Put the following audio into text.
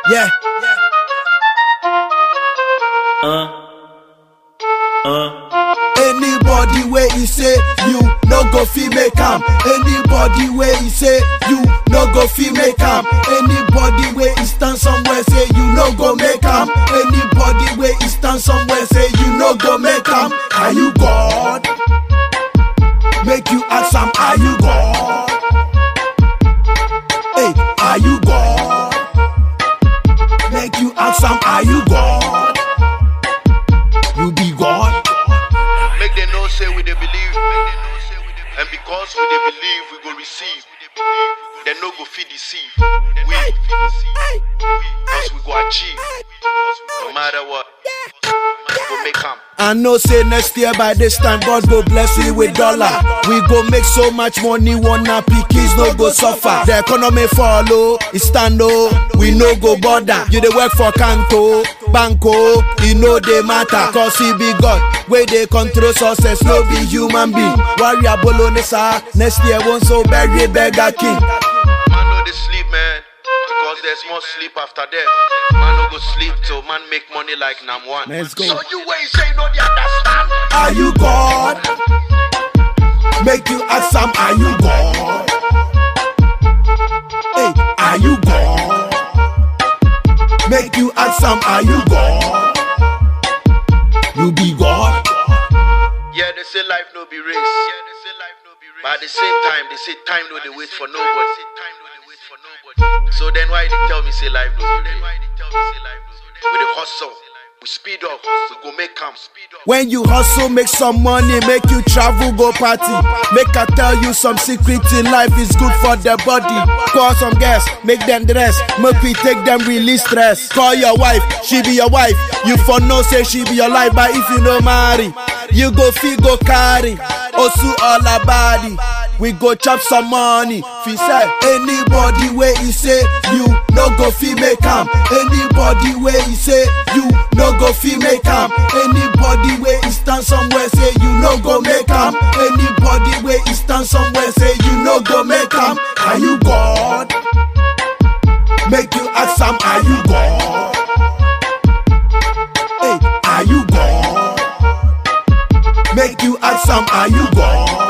Yeah. Uh, uh, Anybody where he say you no go fi make am. Anybody where he say you no go fi make am. Anybody where he stand somewhere say you no go make am. Anybody where he stand somewhere say you no go make am. Are you God? Make you ask am, are you God? Hey, are you God? Make you ask am, are you God? You be God? Make them know say we they believe. And because we they believe, we go receive. They no go feed deceive. We, because we go achieve. No matter what, we go make come. I know say next year by this time God go bless we with dollar. We go make so much money, one happy kids no go suffer. The economy follow, it stand oh, we no go bother. You dey work for Kanko, Banco, e no dey matter. Cause he be God, where they control success, no be human being. Warrior Bolognese, next year won't so bury beggar king. Man no they sleep, man. Because there's more sleep after death. Man no go sleep till man make money like Nam one. Let's go. So you wait say no they understand. Are you God? Make you ask some, are you God? Hey, are you God? Make you ask some, are you God? You be God? Yeah, they say life no be race. Yeah, they say life no be race. But at the same time, they say time no they wait for nobody. Time no they wait for nobody. So then why they tell me say life no be race? We the hustle. We speed up. We go make come. Speed up. When you hustle, make some money, make you travel, go party. Make I tell you some secret in life is good for the body. Call some guests, make them dress, make we take them release stress. Call your wife, she be your wife. You for no say she be your life, but if you no marry, you go fee go carry. Osu all her body. We go chop some money. Fi say anybody where he say you no go fi make am. Anybody where he say you no go fi make am. Anybody where he stand somewhere say you no go make am. Anybody where he stand somewhere say you no go make am. Are you God? Make you ask am, are you God? Hey, are you God? Make you ask am, are you God?